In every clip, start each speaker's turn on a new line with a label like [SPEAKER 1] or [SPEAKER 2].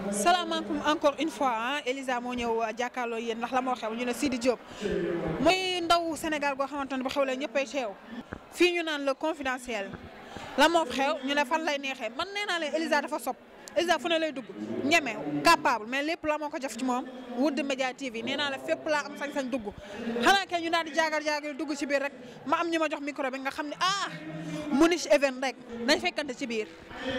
[SPEAKER 1] salaamaaleykum encore une fois ah Elisa moo ñëw jàkkaarloo yéen ndax la moo xew ñu ne Sidi Diop muy ndaw Sénégal goo xamante ne bu xew la ñëppay teew fii ñu naan le confidentiel la moo xew ñu ne fan lay neexee man nee naa leen Elisa dafa sob Elisa fu ne lay dugg ñeme capable mais lépp la moo ko jëf ci moom Wood Media TV nee naa la fépp laa am sañ-sañ dugg xanaa kay ñu daal di jaagar jaagar dugg ci biir rek ma am ñu ma jox micro bi nga xam ne ah Mouniche event rek nañ fekkante ci biir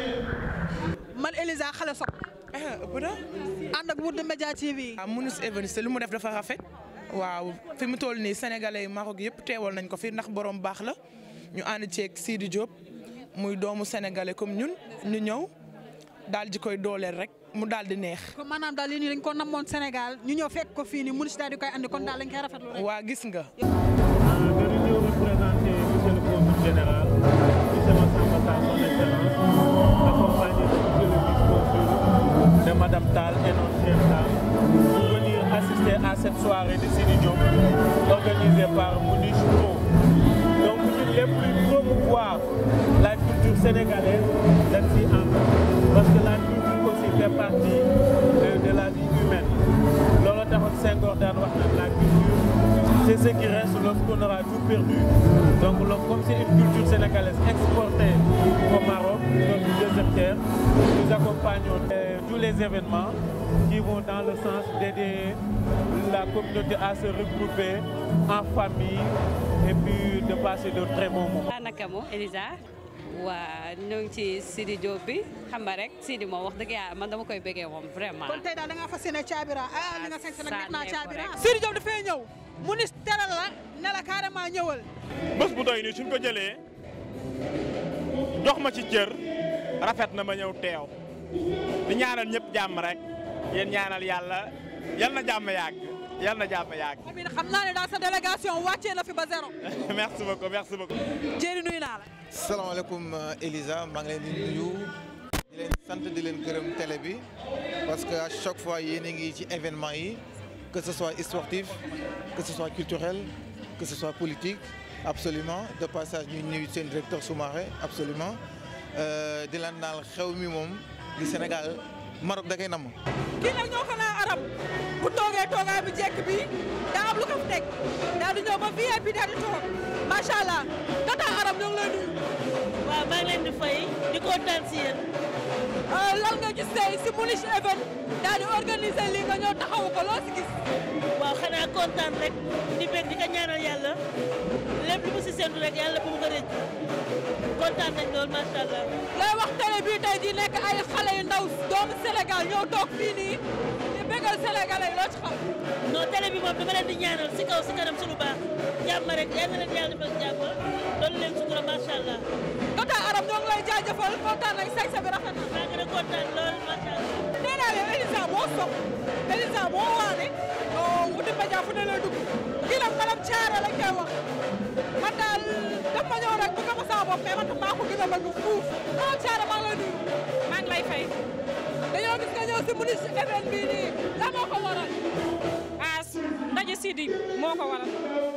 [SPEAKER 1] man Elisa xale sob
[SPEAKER 2] ah ëpp na.
[SPEAKER 1] ànd ak Wood Media TV.
[SPEAKER 2] ah Mouniche Events lu mu def dafa rafet. waaw fi mu toll nii sénégalais yi Maroc yëpp teewal nañ ko fi ndax borom baax la ñu ànd ceeg Sidi Diop muy doomu sénégalais comme ñun ñu ñëw daal di koy dooleel rek mu daal di neex.
[SPEAKER 1] kon maanaam daal lii nii dañ ko namoon Sénégal ñu ñëw fekk ko fii nii Mouniche daal di koy andi kon daal dañ koy rafetlu rek.
[SPEAKER 2] waa gis nga.
[SPEAKER 3] dañu ñëw représenter monsieur le consul général monsieur Massamba Tall son excellence accompagné de monsieur le vice-consul de madame Tall et notre chef Tall pour venir assister à cette soirée de Sidi Diop organisée par Mouniche Pro donc ñun lépp luy promouvoir la culture sénégalaise dañ si am parce que la culture aussi fait partie de, de la vie humaine loolu taxoon Senghor daan wax naan la culture c'est ce qui reste lorsqu'on aura tout perdu. Donc le- comme c'est une culture sénégalaise exportée au Maroc, notre deuxième terre, nous accompagnons euh, tous les événements qui vont dans le sens d'aider la communauté à se regrouper en famille et puis de passer de très bons moments.
[SPEAKER 4] naka mo Elisa waa ñoo ngi ci Sidi Diop bi xam nga rek Sidi moom wax dëgg yàlla man dama koy bëggee moom vraiment.
[SPEAKER 1] kon tey daal da ngaa fas yéene caabira ah li nga sañ sa nag neex naa
[SPEAKER 4] sànnee ko
[SPEAKER 1] caabira.
[SPEAKER 4] rek.
[SPEAKER 1] Sidi Diop dafay ñëw Mouniche teral la ne la carrément ñëwal.
[SPEAKER 5] bés bu doy nii suñ ko jëlee jox ma ci cër rafet na ma ñëw teew di ñaanal ñëpp jàmm rek yéen ñaanal yàlla yal na jàmm yàgg yal na jàmm yàgg
[SPEAKER 1] Amina xam naa ne daal sa délégation wàccee na fi ba zéro.
[SPEAKER 5] merci beaucoup merci beaucoup.
[SPEAKER 1] Jéeri nuyu naa la.
[SPEAKER 6] salaamaaleykum Elisa maa ngi leen di nuyu di leen sant di leen gërëm télé bi parce que à chaque fois yéen a ngi ci événement yi que ce soit sportif que ce soit culturel que ce soit politique absolument de passage ñu nuyu seen directeur Soumaré absolument Euh, di leen naal xew mi moom di Sénégal Maroc da koy namm
[SPEAKER 1] kii nag ñoo ko naa arab bu toogee toogaay bu jekk bi daa am lu ko fi teg daal di ñëw ba VIP daal di toog macha allah tata arab ñoo ngi lay nuyu.
[SPEAKER 7] waaw maa ngi leen di fay di kontaan si yéen
[SPEAKER 1] Euh, lan nga gis tey si Mouniche event daal di organiser lii nga ñëw taxawu ko loo si gis.
[SPEAKER 7] waaw xanaa kontaan rek di bég di ko ñaanal yàlla lépp lu mu si séntu rek yàlla bu mu ko rëcc kontaan nañ lool macha allah.
[SPEAKER 1] lay wax télé bii tey di nekk ay xale yu ndaw doomu Sénégal ñëw toog fii nii di bégal sénégalais yi loo ci xam.
[SPEAKER 7] non télé bi moom dama leen di ñaanal si kaw si kanam suñu baax jàmm rek yal na leen yàlla defal jàmm loolu leen sutura macha allah
[SPEAKER 1] tata arab ñoo ngi lay jaajëfal kontaan nañ sañ sa bi rafet na.
[SPEAKER 7] maa ngi a kontaan lool macha allah.
[SPEAKER 1] nee naa leen Elisa moo sopp Elisa moo waane Wood Media fu ne lay dugg kii nag malam caare lañ koy wax man daal daf ma ñëw rek bëgg ma sama bopp mais man tam maa ko gën a bëgg fuuf malam caare maa ngi lay nuyu maa ngi lay fay dañoo gis nga ñëw si Mouniche event bii nii la moo ko waral
[SPEAKER 8] as ndaje Sidi moo ko waral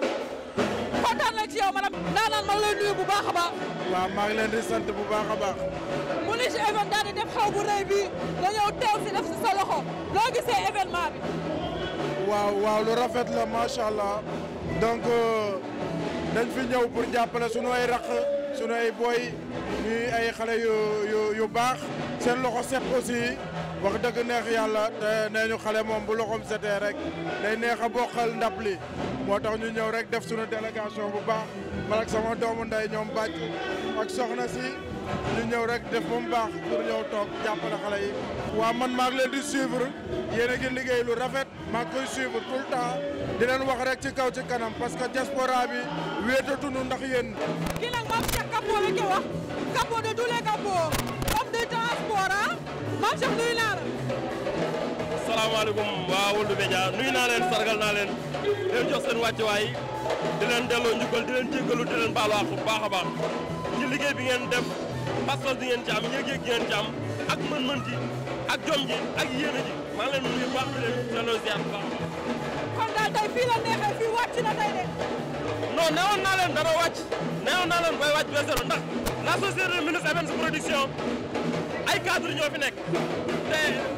[SPEAKER 1] kontaan nañ ci yow madam daanaan maa ngi lay nuyu bu baax a baax
[SPEAKER 3] waaw maa ngi leen di sant bu baax a baax.
[SPEAKER 1] Mouniche event daal di def xew bu rëy bii nga ñëw teew si def si sa loxo loo gisee événement bi
[SPEAKER 3] waaw waaw lu rafet la macha allah donc euh, dañ fi ñëw pour jàppale sunu ay raq sunu ay boy ñuy ay xale yu yu yu baax seen loxo set aussi wax dëgg neex yàlla te nee ñu xale moom bu loxoom setee rek day neex a bokkal ndab li moo tax ñu ñëw rek def sunu délégation bu baax man ak sama doomu nday ñoom bàcc ak soxna si ñu ñëw rek def ba mu baax pour ñëw toog jàppale xale yi. waaw man maa ngi leen di suivre yéen a ngi liggéey lu rafet maa ngi koy suivre tout le temps di leen wax rek ci kaw ci kanam parce que diaspora bi wéetatunu ndax yéen.
[SPEAKER 1] kii nag maam Cheikh Kappo lañ koy wax Kappo de tous les Kappos homme de transport ah maam Cheikh nuyu naa la.
[SPEAKER 5] salaamaaleykum waa Wood Media nuyu naa leen sargal naa leen di leen jox seen wàccuwaay di leen delloo njukkal di leen jéggalu di leen baalu àq bu baax a baax ci liggéey bi ngeen def pas-pas bi ngeen ci am yëg-yëg gi ngeen ci am ak mën-mën ji ak jom ji ak yéene ji maa ngi leen nuyu baax di leen delloo ziar bu baax.
[SPEAKER 1] kon daal tey fii la neexee fii wàcc na tey de.
[SPEAKER 5] non newoon naa leen dana wàcc newoon naa leen bay wàcc ba zéro ndax la société de ministre Events production ay cadre ñoo fi nekk te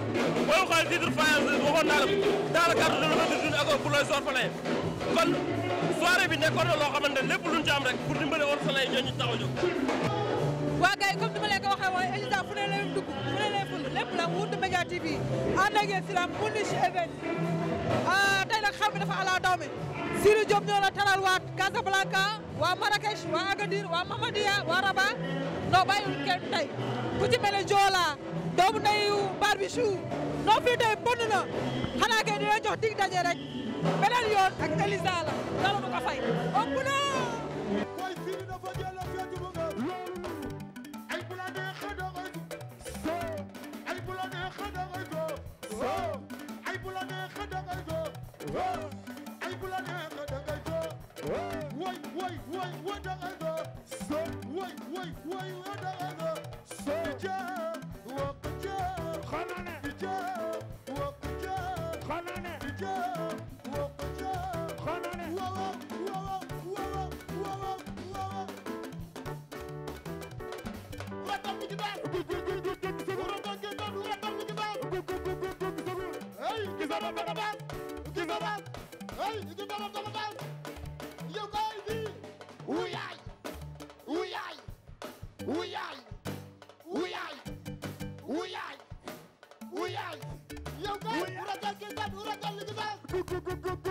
[SPEAKER 5] booy xool titre faïence waxoon naa la dans le cadre de l'ouverture d'une école pour les orphelins kon soirée bi nekkoon na loo xamante ne lépp luñ ci am rek pour dimbale orphelins yi ñoo ñu tax a jóg.
[SPEAKER 1] waa gars yi comme ni ma leen ko waxee woon Elisa fu ne leen dugg fu ne leen ful lépp la Wouta Média TV ànd ak yéen si la Mouniche event ah tey nag xew bi dafa ala daw mi Sidy Diop ñoo la taral waa Casablanca waa Marrakech waa Agadir waa Mamadiya waa Rabat non bàyyiwul kenn tey ku ci mel ne Joola doomu ndeyu Barbichou non fii tey bënn na xanaa kay dina jox dig daje rek beneen yoon ak Elisa la dara du ko fay ëpp na
[SPEAKER 9] Boy Sidy dafa jël fecc bu nga ay bu la neexee da ngay go so ay bu la neexee da ngay go so ay bu la neexee da ngay go ay bu la neexee da ngay go woy woy woy woy da ngay go so woy woy woy woy da ngay go so ja wok ja xanane ja wok ja xanane ja wok ja xanane wo wo wo wo wo wo Yo, guys,